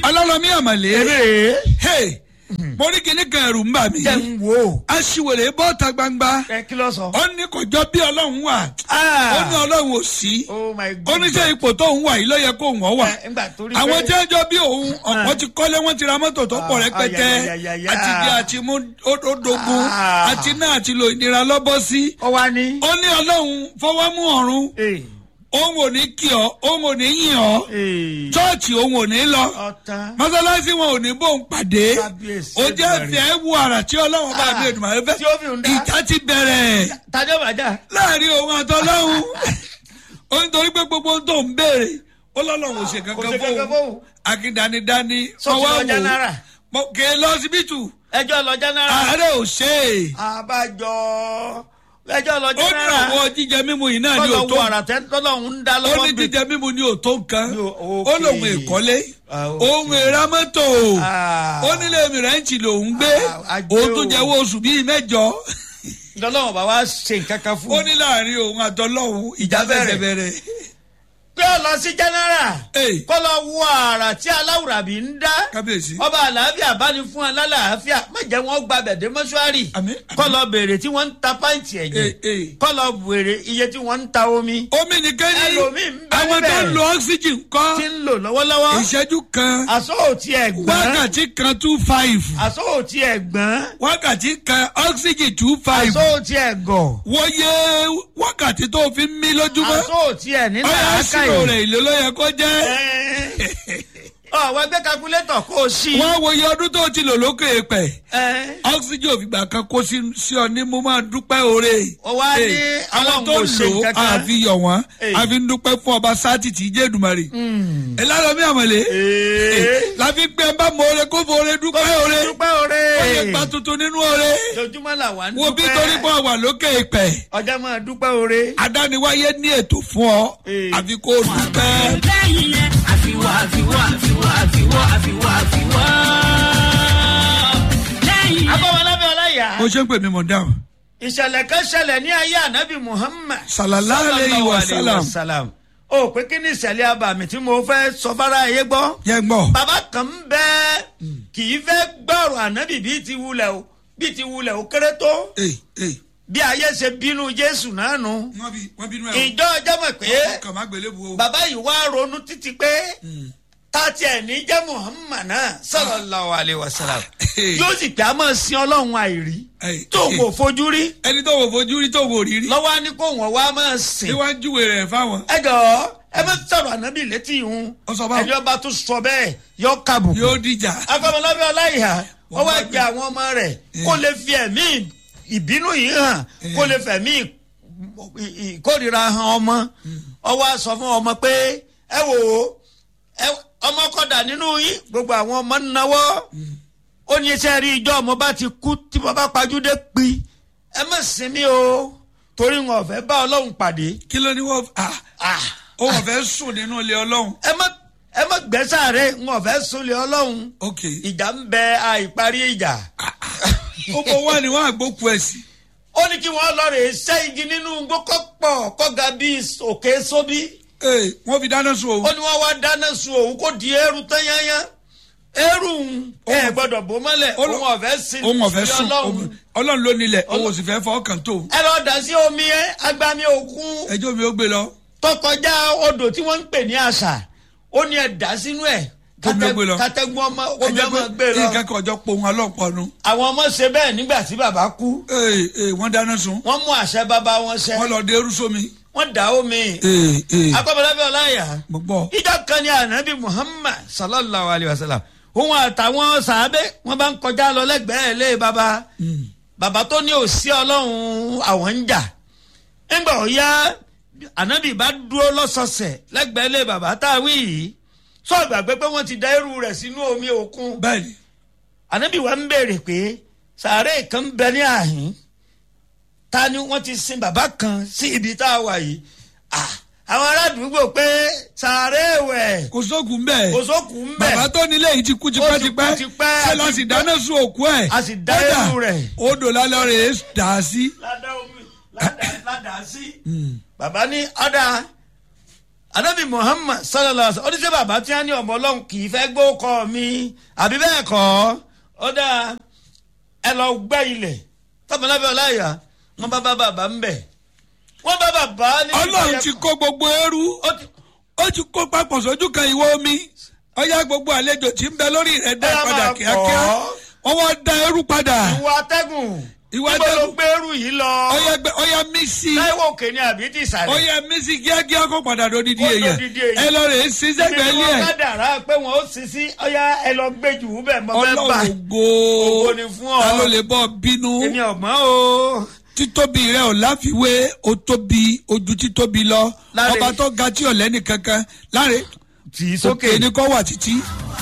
ọlọ́lọ́mí àmàlẹ́ eré hey mo ní kíní kan ẹ̀rù ń bà mí jẹ́ ń wò ó. aṣiwèrè bọ́ta gbangba ẹ kí ló sọ. ó ní kò jọ bí ọlọ́run wà Ah. ó ní ọlọ́run ò sí oh my ó ní sẹ́ ipò tó ń wà yìí ló yẹ kó wọ́n wà Ẹ, ńgbà torí àwọn pé- tí wọ́n jọ bí òun ọ̀pọ̀ ti kọ́lé wọ́n ti ra mọ́tò tó pọ̀ Ah, rẹpẹtẹ ayayayaya. àti jẹ àti mú ódógún Ah. àti náà àti lo ìnira lọ́bọ́ sí ó wá ní. ó ní ọlọ́run fọwọ́ mú ọ̀run Ee, òun ò ní kí ọ òun ò ní yìn ọ ee, chọ́ọ̀chì òun ò ní lọ ọ̀tán. mọ́sálásí wọn ò ní bóun pàdé Kábíyèsí ó jẹ́ Èdùmàrè. fẹ́ wo àrà tí ọlọ́run bá Ah, bí Èdùmàrè fẹ́ tí ó fi ń dá. ìjà ti bẹ̀rẹ̀ tajọ́ bàjá. láàrin òun àtọ́lọ́hún ó ń torí pé gbogbo ohun tó ń béèrè ó lọ́lọ́run ò ṣe kò kankan sí kankan fóun fóun. akíndanidani Sọ́ọ̀sì lọ Jánárà. kè é lọ síbítù ẹjọ́ lọ jẹ́nẹ́rà. ààrẹ ò ṣe é àbájọ ẹjọ́ lọ ó ní jẹ́nẹ́rà. ọ̀wọ́ jíjẹ mímu yìí náà ni ò kọ́lọ̀ tó wo àrà tẹ́ tọ́lọ́hún ń dá ó lọ́wọ́ ní bí. jíjẹ mímu ni ò tó nǹkan Ni ò- ó okay. lòun èkọ́lé Ah, okay. òun èra mọ́tò Ah. ó nílé mìrẹ́ǹtì lòún gbé Ah, ajé òun tún o. jẹ́wọ́ oṣù bíi mẹ́jọ lọ́lọ́wọ́ bá wá ṣe nǹkan kan fún ó un. ní láàrin òun àtọ́lọ́hún ìjà Ìjà bẹ̀rẹ̀. fẹsẹ̀ bẹ̀rẹ̀ pé ó lọ sí jẹ́nẹ́rà. Ee. kọ́lọ̀ wo àrà tí aláwùrábí ń dá. kábíyèsí ọba àlàáfíà bá ní fún alálàáfíà má jẹ́ wọ́n gba bẹ̀dẹ̀ mọ́ṣúárì Àmín, àmín. kọ́lọ̀ béèrè tí wọ́n ń ta pàǹtì Ee, ẹ̀jẹ̀ ee. kọ́lọ̀ béèrè iye tí wọ́n ń ta omi omi nìkan ní Ẹlòmíì ń bẹ àwọn tó ń níbẹ̀. lo oxygen kọ́ tí ń lò lọ́wọ́lọ́wọ́ ìṣẹ́jú kan àsọ òtí ẹ̀gbọ́n wákàtí kan two five àsọ òtí ẹ̀gbọ́n wákàtí kan oxygen two five àsọ òtí ẹ̀gọ̀ wọ́yẹ wákàtí tó fi ń mí lójúmọ́ àsọ òtí ẹ̀ nílẹ̀ ọ̀yà sírò àákàyè rẹ̀ ìlú ló yẹ kó jẹ́ ọ̀wọ́ ẹgbẹ́ kakulétọ̀ kó o sí. wọ́n wòye ọdún tó ti lò lókè pẹ̀ Ẹ́, oxygen òfìgbà kan kó sí sí ọ ní mo máa dúpẹ́ oore Ó wá ní Ee, àwọn Ọlọ́run tó kò ṣe lò ó nǹkan kan. àfi yọ̀ wọ́n Ee. àfi ń dúpẹ́ fún ọba sátì tí jẹ́ Èdùmàrè ẹ̀ lára mi àmọ̀lé ee, láfi gbé ẹ bá mọ oore kó fọ oore dúpẹ́ oore dúpẹ́ oore ó lè gba tuntun nínú oore jojúmọ́ là wà ń wo bí dúpẹ́ torí pé wà lókè ìpẹ́ ọjọ́ máa dúpẹ́ oore. adániwáyé ní ètò fún ọ Ee. àfi kó o dúpẹ́. lẹ́yìn yẹn àfiwọ́ àfiwọ́ àfiwọ́ àfiwọ́ àfiwọ́ àfiwọ́. lẹ́yìn yẹn. abọ́wọlábẹ́ ọláyà mo ṣe ń pè mí mọ̀ dáhùn. ìṣẹ̀lẹ̀ kan ṣẹlẹ̀ ní ayé ànábì muhammad. Sallallahu alayhi wa sallam. salam. o pé kí ni ìṣẹ̀lẹ̀ abàmì tí mo fẹ́ sọ fara ayé gbọ́. yẹ gbọ́. bàbá kan ń bẹ kì í fẹ́ gbọ́rọ̀ ànábì bíi ti wulẹ̀ o bíi ti wulẹ̀ o kéré tó ee ee. bí ayé ṣe bínú jésù náà nù. wọ́n bí wọ́n bínú ẹ̀ ìjọ ọjọ́ mọ̀ pé o kàn má gbélé bu o. bàbá yìí wá ronú títí pé tàti ẹ̀ ní jẹ́ muhammad náà sallallahu alayhi wa sallam yóò sì pé a máa sin ọlọ́run àìrí Ee, tó ee. kò fojú rí ẹni tó wò fojú rí tó wò rí rí. lọ́wọ́ á ní kó wọ́n wá máa sìn. níwájú rẹ̀ fáwọn. ẹ jọ̀ọ́ ẹ má sọ̀rọ̀ ànábì létí ìhun Ó sọ báwo? ẹni ọba tó sọ bẹ́ẹ̀ yọ kábùkù. yóò dìjà. akọ́mọlábẹ́ ọláìhà Wọ́n wọ́n wá bá gbé gbé. àwọn ọmọ rẹ̀ kó lè fi ẹ̀mí ìbínú yìí hàn kó lè fẹ̀mí ì- ì- ìkórìíra hàn ọmọ ọwọ́ á sọ fún ọmọ pé ẹ wò ó ẹ- ọmọ kọ́dà nínú yín gbogbo àwọn ọmọ ń náwó ó ní iṣẹ́ rí ijọ́ ọmọ bá ti kú tí mo bá pajúdé pi ẹ má sinmi o torí wọn ò fẹ́ bá ọlọ́run pàdé kí ló ní wọ́n ah ah ó wọ́n fẹ́ sùn nínú ilé ọlọ́run. ẹ má ẹ má gbẹ́sàárẹ̀ wọn ò fẹ́ súnlẹ̀ ọlọ́run ok. ìjà ń bẹ àìparí ìjà. ó bọ̀ wá ní wọ́n àgbókù ẹ̀ sí. ó ní kí wọ́n lọ rè é ṣẹ́ igi nínú gbókọ́ pọ̀ kọ́ga bíi òkè sóbí. ee wọ́n fi dáná sun ó òun. ní wọ́n wá dáná sun òun kó di eérú tányányá. eérú ń ẹ gbọ́dọ̀ bó mọ́lẹ̀ Ó lọ- òun ọ̀fẹ́ sí òun ọ̀fẹ́ sùn ọlọ́run. ọlọ́run ló nílẹ̀ òun ò sì fẹ́ fọ́ kàn tó. ẹ lọ dà sí omi ẹ agbami òkun ẹjọ́ mi ó gbé lọ. tó kọjá odò tí wọ́n ń pè ní àṣà ó ní ẹ dà sínú ẹ̀ Omi ó gbé lọ. kátẹ́gùn ọmọ omi ẹjọ́ ọmọ gbé pé lọ. nǹkan kan ọjọ́ pohun ọlọ́pọ̀nu. àwọn ọmọ ṣe bẹ́ẹ̀ nígbà tí bàbá kú ee ee wọ́n dáná sun. wọ́n mú àṣẹ bàbá wọn ṣẹ wọ́n lọ dé eru sómi. wọ́n dà omi ee ee akọ́bọ̀lábẹ́ ọláyà mo gbọ́. ìjọ kan ní ànábì muhammad sallallahu alayhi wa sallam òun àtàwọn sàábé wọn bá ń kọjá lọ lẹ́gbẹ̀ẹ́ ilé baba bàbá tó ní òsí ọlọ́run àwọn ń jà nígbà ó yá ànábì bá dúró lọ́sọ̀ọ̀sẹ̀ lẹ́gbẹ̀ẹ́ ilé bàbá táwí yìí sọ ìgbàgbé pé wọ́n ti da irú rẹ̀ sínú omi òkun bẹ́ẹ̀ni ànábì wa ń béèrè pé sàárè kan ń bẹ ní àhín ta ni wọ́n ti sin bàbá kan sí ibi tá a wà yìí Ah, àwọn ará àdúgbò pé sàárè wẹ̀ kò sóògùn bẹ́ẹ̀. kò sókùn ń bẹ̀ bàbá tó nílé yìí ti kú tipẹ́tipẹ́ Ó ti kú tipẹ́, ṣé la àti sì pé- dáná sun òkú ẹ̀. a sì dá Kódà, irú rẹ̀. odò lálẹ́ rẹ̀ dà á sí. ládà omi ládà ládà sí. bàbá ní ọ̀dà anabi muhammad sallallahu alaihi wa sallam oníṣẹ́ bàbá tí wọ́n ní ọmọ ọlọ́run kì í fẹ́ gbó kọ́ mi àbí bẹ́ẹ̀ kọ́ ó dáa ẹ lọ gbẹ́ ilẹ̀ tọ́mọlábẹ́ ọláyà wọ́n bá bá bàbá ń bẹ̀ wọ́n bá bàbá ní. ọlọ́run ti kó gbogbo ẹrú ó ti ó ti kó papọ̀ sójú kan ìwọ omi ọyá gbogbo àlejò tí ń bẹ lórí rẹ̀ dá Ọya padà máa kíákíá bọ̀. wọ́n wá da ẹrú padà ìwọ atẹ́gùn Ìwọ níbo ló atẹ́gùn. gbẹ́rù yìí lọ ọyá gbẹ ọyá mísì táíwò òkè ni àbí ti ìsàlẹ̀. ọyá mísì kíákíá kó padà lódìdí Kó èèyàn dodidi èèyàn. ẹ lọ rè é sí sẹ́gbẹ̀ẹ́ Ibi ilé tí wọ́n ẹ̀ bá dàrá pé wọ́n ó sì sí ọyá ẹ lọ gbé jù ú bẹ́ẹ̀ mọ́ bẹ́ẹ̀ bá ọlọ́run ògo Ògo ni fún ọ. ta ló lè bọ́ bínú èmi ọ̀gbọ́n o. títóbi rẹ ò láfiwé o tóbi ojú títóbi lọ Láre. ọba tó ga tí ò lẹ́nì kankan láre tì í òkè ni kò wà títí